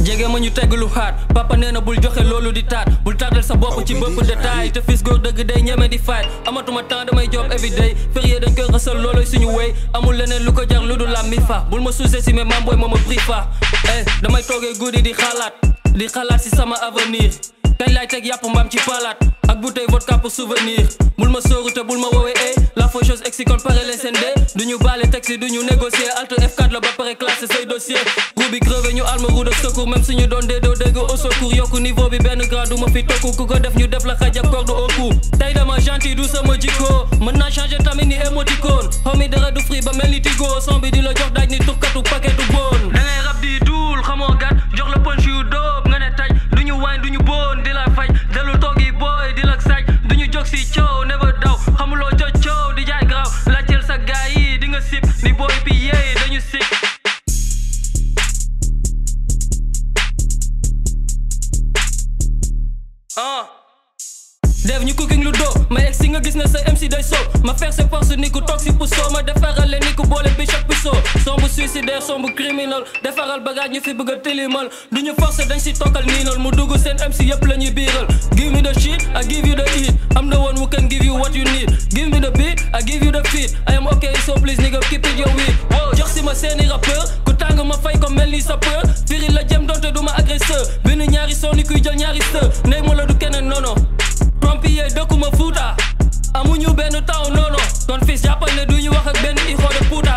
jege ma ñu tegg lu xaat papa nee na bul joxe loolu di taat bul tardel sa bopp ci bëpp détail te fils góor dëgg day ñeme di fight amatuma temps damay job everyday férié dañ koy rësal looloy suñu wéy amul leneen lu ko jar lu dul la mi fa bul ma sous-estimer maam booy ma ma bri fa eh damay toogee guddi di xalaat di xalaat si sama avenir kañ laay teg yàpp mbaam ci palaat ak bouteille vodka pour souvenir bul ma sóoru te bul ma woowee eh la faux chose exi kon pare les SND du ñu baale taxi du ñu négocier alt F4 la ba pare classé say dossier roue bi crevé ñu alma roue de secours même suñu doon dee doo dégg au secours yokku niveau bi benn grade du ma fi tokku ku ko def ñu def la xaj ak corde au cou tey dama gentil du sama jikko mën naa changer tamit ni émoticône homie dara du free ba mel ni tigo son bi di la jox daaj ni tukkatu paquet du bon da ngay rab di duul xamoo gat jox la punch yu dóob nga ne taj du ñu waay du ñu bon di la faj dellu toogi booy di la saj du ñu jóg si coow never daw xamuloo jot coow di jaay graw laajteel sa gaay yi di nga sip ni booy bi yeey dañu sip ah def ñu cooking lu doo ma egg si nga gis ne sa MC day soob ma faire ses forces ni ku toog si puso ma defaral leen ni ku boole bishop piso sombu suicidaire sombu criminel defaral bagage ñu fi bëgg a tilimal du ñu forcer dañ si tokkal niinal mu dugg seen MC yëpp la ñuy biiral give me the shit I give you the heat I'm the one who can give you what you need give me the beat I give you the feet I am okay so please nigga keep it your weed jox si ma seeni rappeur ku tàng ma fay ko mel ni sapeur firi la jëm donte du ma agresseur benn ñaari son ni kuy jël ñaari sër néeg ma la du keneen nono Trompier dëkkuma Fuuta amuñu benn taw nono kon fils jàppal ne duñu wax ak benn ixo de Fuuta